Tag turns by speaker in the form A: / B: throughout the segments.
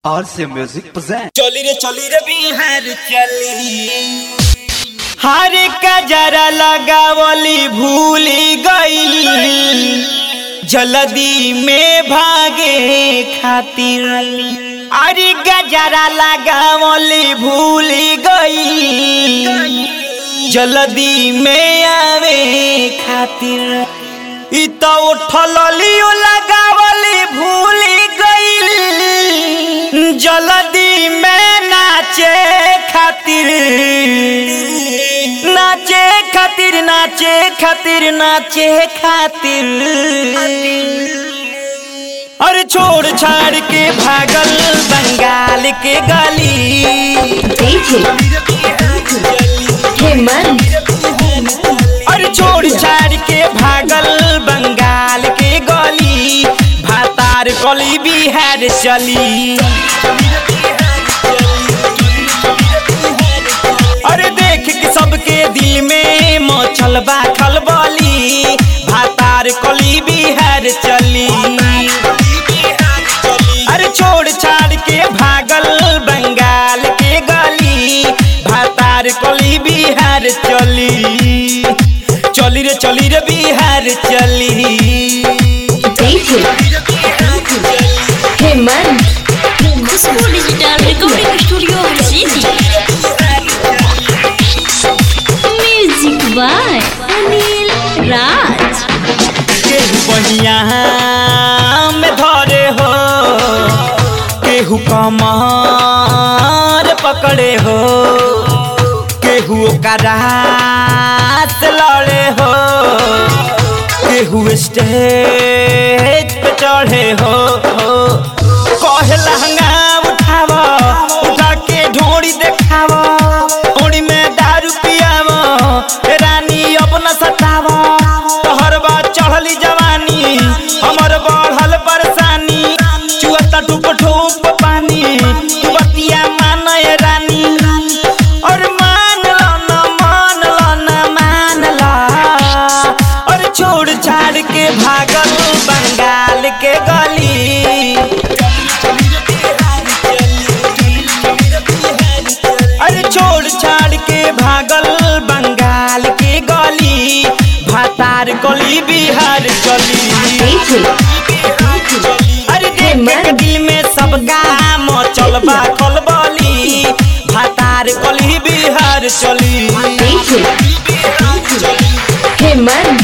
A: RC Music presents
B: चली रे चली रे बिहार चली हर कजरा लगावली भूली गई जल्दी में भागे खातिर अरे गजरा लगावली भूली गई जल्दी में आवे खातिर इ तो उठल लियो लगावली भूली गई जल्दी में नाचे खातिर नाचे खातिर नाचे खातिर नाचे खातिर अरे छोड़ छाड़ के भागल बंगाल के गली
C: DJ हेमंत
B: अरे छोड़ छाड़ के भागल बंगाल के गली भातार गली बिहार चली अरे देख के सबके दिल में मचल बा खलबली भातार कली बिहार चली अरे छोड़ छाड़ के भागल बंगाल के गली भातार कली बिहार चली चली रे चली रे बिहार चली
C: DJ Hemant
D: Khushbu digital recording studio Harsiddhi music by Anil Raj
B: केहू बहिया में धरे हो केहू कमर पकड़े हो केहू ओकरा से लड़े हो केहू स्टेज पे चढ़े हो कहे लहंगा उठाव उठा के ढोड़ी देखाव ओड़ी में दारू पियाव रानी अपना सताव तोहर बा चढ़ली जवानी हमर बढ़ल परेशानी चुअता टूप ठूप पानी तू बतिया मान ये रानी और मान लो ना मान लो ना मान लो और छोड़ छाड़ के भागल बंगाल के गली अरे छोड़ छाड़ के भागल बंगाल के गली भातार गली बिहार चली
C: DJ
B: अरे देख के दिल में सबका मचल बा खलबली भातार गली बिहार चली
C: DJ Hemant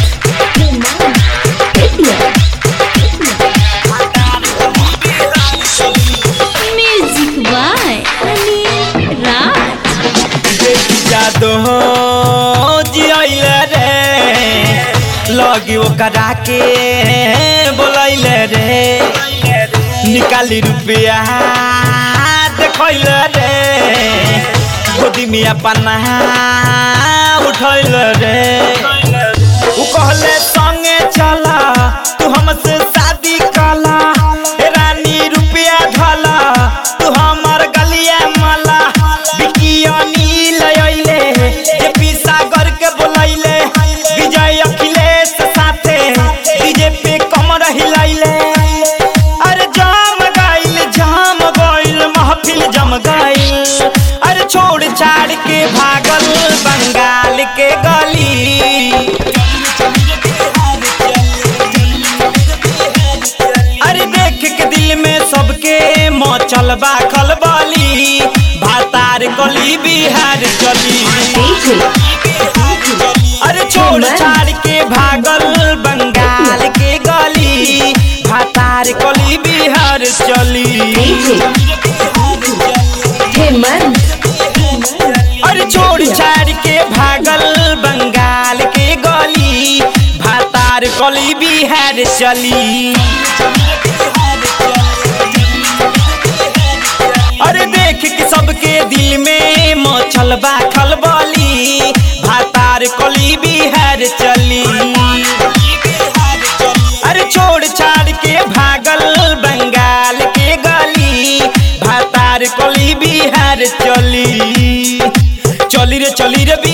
D: music by Anil Raj
B: Jado जियल रे लगी ओकरा के बोलैल रे निकाली रुपया देखैल रे गोदी में अपना उठैल रे उ कहले संगे चला तू हमसे शादी कला ए रानी रुपया धला तू हमर गलिया मला बिकिया नील अइले जे सागर के बोलैले विजय अखिलेश साथे डीजे पे कमर हिलैले अरे जाम गइल जाम गइल महफिल जम गइल अरे छोड़ छाड़ के भागल बंगाल के गली अरे देख के दिल में सबके मचल बा खलबली भातार गली बिहार चली
C: DJ
B: अरे छोड़ छाड़ के भागल बंगाल के गली भातार गली बिहार चली
C: DJ हेमंत
B: अरे छोड़ छाड़ के भागल बंगाल के गली भातार गली बिहार चली अरे देख के सबके दिल में मचल बा खलबली भातार कली बिहार चली अरे छोड़ छाड़ के भागल बंगाल के गली भातार कली बिहार चली चली रे चली रे